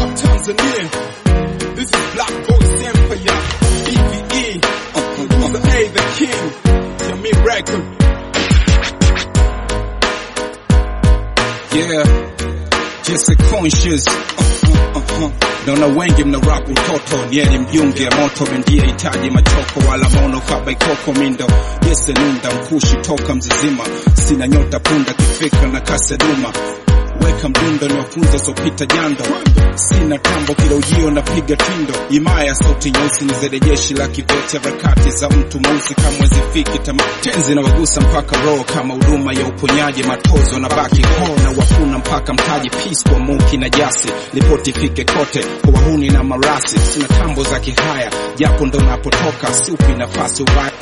Tanzania. This is Black Voice Empire, EVE, Producer A, the King, Jamie Record. Yeah, just a conscious uh, uh, uh. Naona wengi mna rap utoto nieli mjunge moto mendia hitaji machoko wala mono kaba ikoko mindo yese nunda mkushi toka mzizima sina nyota punda kifikra na kase duma weka mdundo niwafunza sopita jando sina tambo kila ujio napiga tindo imaya sauti nyeusi ni zede jeshi la kivete harakati za mtu mweusi kamwe zifiki tama tenzi na wagusa mpaka roho kama huduma ya uponyaji matozo na baki ho na wafuna mpaka mtaji peace kwa muki na jasi ripoti ifike kote kwa wahuni na marasi sina tambo za kihaya japo ndo napotoka siupi nafasi ubaya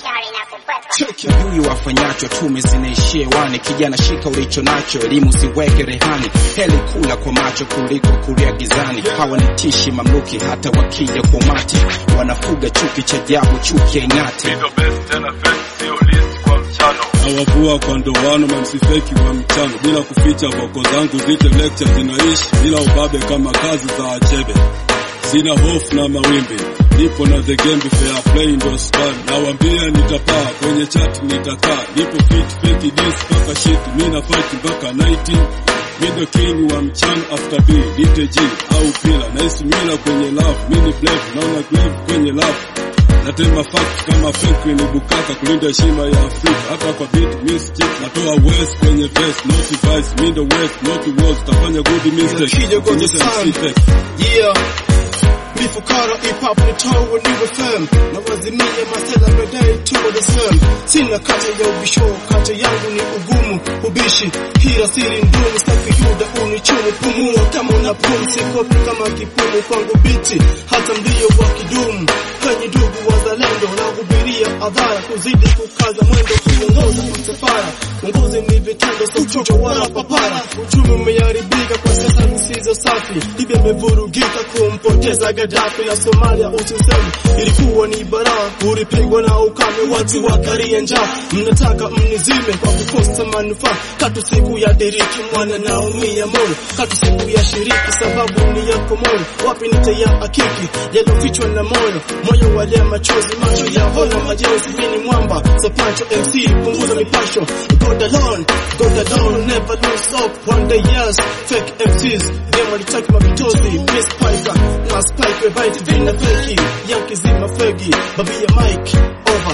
Cheki huyu wafanyacho tume zinaishia wani kijana shika ulicho nacho elimu siweke rehani heli kula kwa macho kuliko kulia gizani hawa ni tishi mamluki hata wakija kwa umati wanafuga chuki cha jabu chuki ya ing'ati Mido best tena fake sio list kwa mchano nawavua kwa ndoano mamsifeki wa mchano bila kuficha voko zangu zite lecture zinaishi bila ubabe kama kazi za achebe sina hofu na mawimbi nipo na the game fair play ndo span nawambia nitapaa kwenye chat nitakaa nipo fit fake dis paka shit mina fight mpaka 19 mido king wa mchana after b dite g au pila naisi mila kwenye love mini blave naona glave kwenye love natema fact kama fake ni bukaka kulinda heshima ya Afrika hapa kwa beat mischief natoa west kwenye verse not vice mindo west not wars tafanya good mistake Kija kwa the Kuonyesha sun. mistake. Yeah. Mifukara hip hop ni tawo niwe firm na wazimia masela medai tuwa the same sina kata ya ubisho kata yangu ni ugumu ubishi hila siri ndumu staki yuda unichumu pumua kama una pumsi kopi kama kipumu kwangu biti hata mlio wa kidumu kwenye ndugu wazalendo na hubiria adhara kuzidi kukaza mwendo kuongoza msafara uongozi ni vitendo so chocho wala papara uchumi umeharibika kwa siasa zisizo safi Libya imevurugika kumpoteza Gaddafi na Somalia usisemi ilikuwa ni baraa ulipigwa na ukame watu wakaria njaa mnataka mnizime kwa kukosa manufaa katu siku ya diriki mwana naumia moyo katu siku ya shiriki sababu ni yako moyo wapi nite ya akiki yalofichwa na moyo moyo walia machozi macho ya hona majenzi mini mwamba so pancho MC punguza mipasho God alone God alone never lose hope one day yes fake MCs them walitaki mavitozi Miss Piker na Spike Bite vina feki Yankee zima fegi babi ya Mike over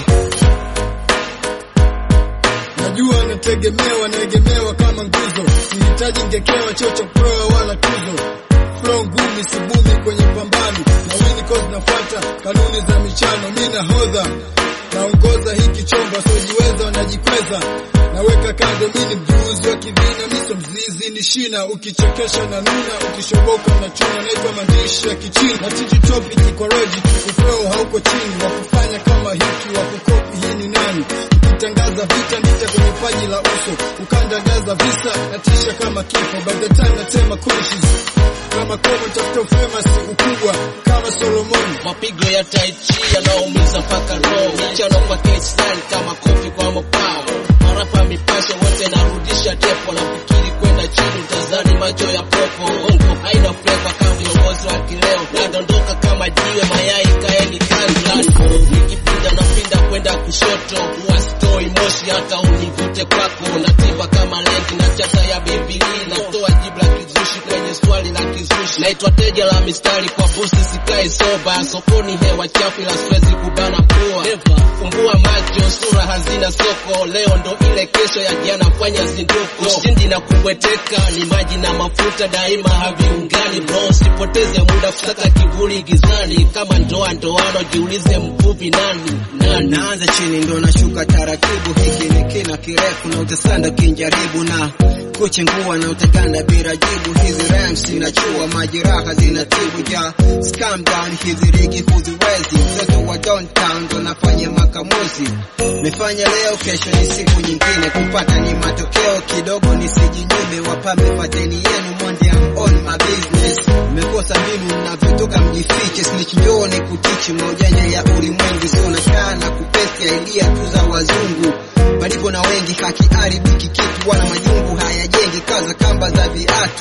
Najua nategemewa, naegemewa kama nguzo, sihitaji ngekewa chocho proa wala tuzo. Flow ngumi sibumi kwenye pambano, na wini cause nafuata kanuni za michano. Mi nahodha naongoza hiki chombo, siojiweza wanajikweza, naweka kando. Mi ni mjuzi wa kivina, miso mzizi ni shina, ukichekesha na nuna, ukishoboka na chuna. Naitwa maandishi ya kichini na tiji topic kwa logic, uflow hauko chini, wakufanya kama hiki, wakukopi hii ni nani? Ukitangaza vita nita kwenye paji la uso, ukandagaza visa natisha kama kifo. By the time natema conscious kama koma, tafuta famous ukubwa kama Solomon. mapigo ya tai chi yanaumiza mpaka roho, michano kwa K-style kama kofi kwa mapao, marapa mipasho wote narudisha tepo, na fikiri kwenda chini utazani macho ya popo, ongo haina flavor kama viongozi wa kileo, nadondoka kama jiwe mayai kaeni kando, nikipinda napinda kwenda kushoto, huwa stoi moshi hata univute kwako, natimba kama lenti na chata ya Biblia, natoa jibu la kizushi kwenye swali la kizushi, naitwa teja la mistari kwa busi, sikai soba sokoni, hewa chafu ila siwezi kubana pua, fumbua macho, sura hazina soko, leo ndo ile kesho ya jana, fanya zinduko, ushindi na kubweteka ni maji na mafuta, daima haviungani bro, sipoteze muda kusaka kivuli gizani, kama ndoa ndoano, jiulize mvuvi nani nani naanza chini ndo nashuka taratibu, hiki ni kina kirefu na utasanda kinjaribu na kuchengua na utaganda bila jibu. Hizi rhymes zinachua majeraha zinatibu ja scam down, hizi rigi huziwezi. Mtoto wa downtown ndo nafanya makamuzi, mefanya leo, kesho ni siku nyingine, kupata ni matokeo kidogo, nisijinyime. Wapambe fateni yenu monde, I'm on my business. Mmekosa mbinu mnavyotoka mjifiche, snitch njoo ni kutichi maujanja ya ulimwengu, sio nakaa na kupesi idea tu za wazungu palipo na wengi hakiharibiki kitu, wana majungu hayajengi, kaza kamba za viatu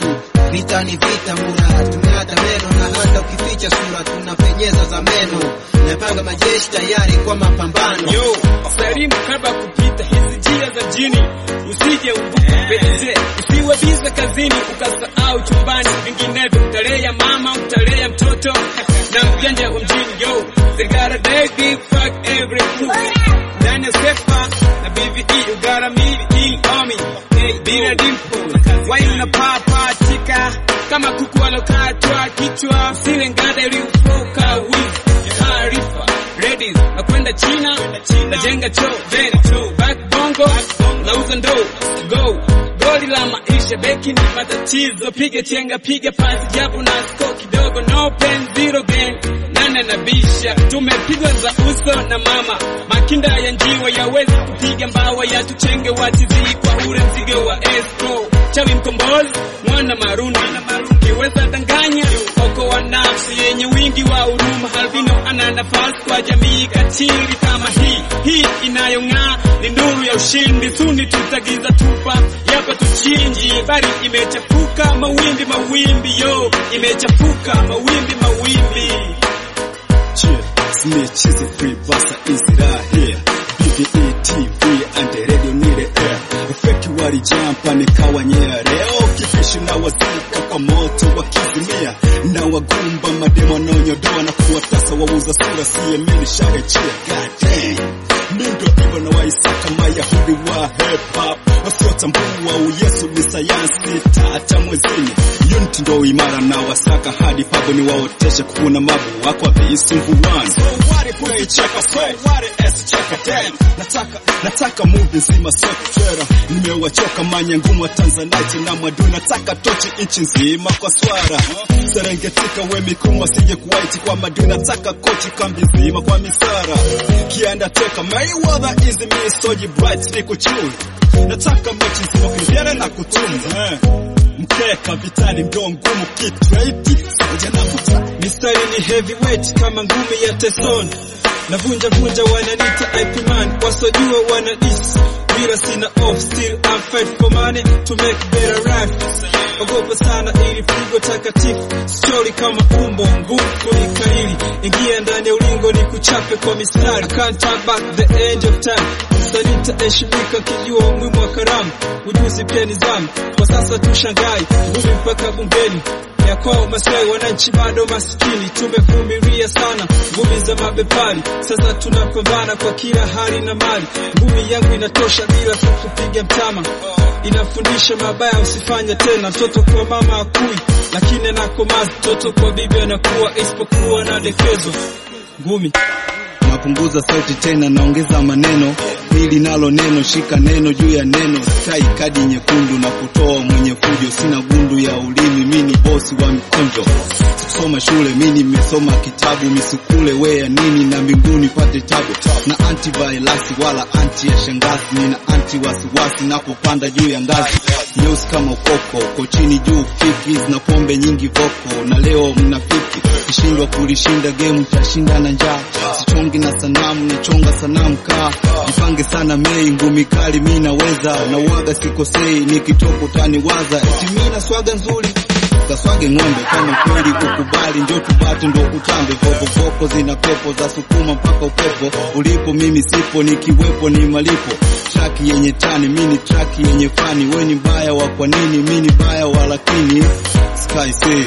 vita ni vita mura tumeata meno na hata ukificha sura tunapenyeza za meno napanga majeshi tayari kwa mapambano Yo, salimu kabla kupita hizi njia za jini, usije uvuka pete, usiwe biza kazini ukasahau chumbani, vinginevyo utalea mama, utalea mtoto na mjanja wa mjini. Yo, they got a day big fuck every fool ndani ya sefa na BVE, you got a me on me, hey, bila dimple, why unapapatika kama kuku alokatwa kichwa, sile ngada iliyofoka wizi taarifa ladies nakwenda China najenga choo then back bongo nauza ndoo go goli la maisha beki ni matatizo piga chenga piga pasi japo na score kidogo no pen zero gain nane na bisha tumepigwa za uso na mama makinda ya njiwa yawezi kupiga mbawa ya tuchenge watizi kwa ule mzigo wa escrow chawi mkombozi mwana marundi kiweza danganya oko wa nafsi yenye wingi wa huruma albino ana nafasi kwa jamii katili kama hii hii inayong'aa ni nuru ya ushindi suni tutagiza tupa yapa tuchinji bari imechafuka mawimbi mawimbi yo imechafuka mawimbi mawimbi Cheer, Smith, cheesy free, buster, easy right here. BVE TV and the radio need the air. Feki walijampa nikawa nyea leo kifishi na wazika kwa moto wakizimia na wagumba mademo wanaonyodoa na kuwatasa wauza sura siyemeni sharechia goddamn mindo hivyo na waisaka mayahudi wa hip hop wasiotambua uyesu ni sayansi tata mwezini unity ndo imara na wasaka hadi pabo ni waoteshe kukuna mabu wako viisumbuani so what if ukicheka so what if cheka damn nataka nataka movie nzima sio kuchera nimewachoka manya ngumu wa Tanzanite na mwadu nataka tochi nchi nzima kwa swara Serengetika we mikumu asije kuwaiti kwa madu nataka kochi kambi nzima kwa misara kianda teka Mayweather is me soji bright ni kuchui nataka mechi nzima kuingiana na kutunza eh. mkeka vitani ndo ngumu kitrade soja na kuta mistari ni heavyweight kama ngumi ya Tyson navunja vunja wananita IP man wasojua wanadis bila sina off still I'm fight for money to make better life ogopa sana ili pigo takatifu stori kama umbo ngumu kulikalili ingia ndani ya ulingo ni kuchape kwa mistari I can't turn back the end of time msanii nitaheshimika kijua umuhimu wa karamu ujuzi pia nizamu kwa sasa tushangai ngumi mpaka bungeni ya kwao Masai wananchi bado maskini, tumevumilia sana ngumi za mabepari. Sasa tunapambana kwa kila hali na mali. Ngumi yangu inatosha bila kukupiga mtama, inafundisha mabaya usifanye tena. Mtoto kwa mama akui, lakini anakomaza. Mtoto kwa bibi anakuwa, isipokuwa na dekezo. Ngumi napunguza sauti tena naongeza maneno hili nalo neno shika neno juu ya neno skai kadi nyekundu na kutoa mwenye fujo sina gundu ya ulimi mini bosi wa mikonjo sikusoma shule mi nimesoma kitabu misukule we ya nini na mbinguni pate tabu na antivirus wala anti ya shangazi nina anti wasiwasi napopanda juu ya ngazi nyeusi kama ukoko uko chini juu fiki na pombe nyingi voko na leo mnafiki kishindwa kulishinda game tashinda na njaa sichongi na sanamu nachonga sanamu kaa mpange sana mei ngumi kali mi naweza na uwaga sikosei nikitoka utaniwaza eti mi na swaga nzuri kaswage ng'ombe kama kweli ukubali njo tubate ndo utambe vovovoko zina pepo za sukuma mpaka upepo ulipo mimi sipo nikiwepo ni malipo traki yenye tani mini traki yenye fani we ni mbaya wa kwa nini mi ni baya wa lakini sky say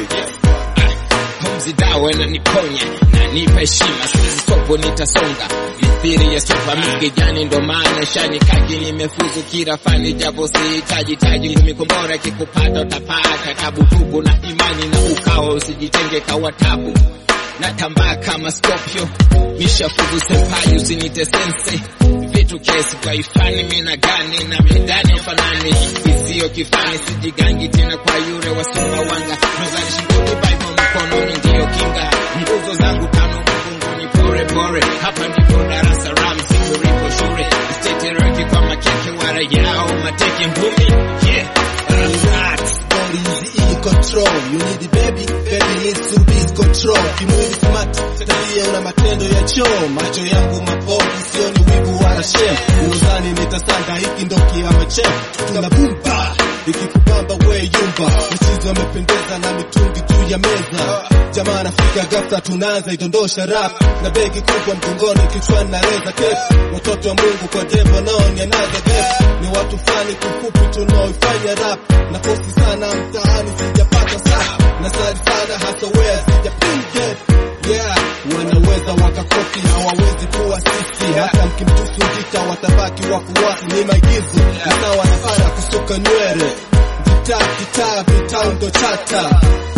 pumzi dawa na niponye na nipa heshima siwezi topo nitasonga mithiri ya sofa migejani ndo maana shani kaki nimefuzu kila fani japo sihitaji taji ngumi kombora kikupata utapata tabu tubu na imani na ukawa usijitenge kawa tabu natambaa kama Scorpio mishafuzu senpai usinite sense vitu kesi kwa ifani mina gani na midani fanani isiyo kifani sijigangi tena kwa yure wasumba wanga mezani shingoni bible mkononi ndiyo kinga nguzo zangu tano mfunguni pore pore hapa ndipo darasa ram sikuripo shule stetereki kwa makeke wara yao mateke ngumi yeah relax body is in control. You need the baby, baby needs to be in control. Kimwili smart, tabia una matendo ya choo. Macho yangu mapofu, sioni wivu wala shem. Uzani nitasanda, hiki ndo kiama chefu. Tuna bumba, ikikubamba we yumba. Michizo amependeza meza na mitungi juu ya meza jamaa anafika ghafla tunaanza idondosha rap na begi kubwa mgongoni kichwani na reza cape watoto wa mungu kwa devo nao ni another death ni watu fani kufupi tunaoifanya rap na posti sana mtaani sijapata saa na sali sana hasa wea sijapiga yeah wanaweza wakakopi hawawezi kuwa sisi hata mkimtusu vita watabaki wafuasi ni maigizo ni sawa na sana kusuka nywele gitaa gitaa vitaundo chata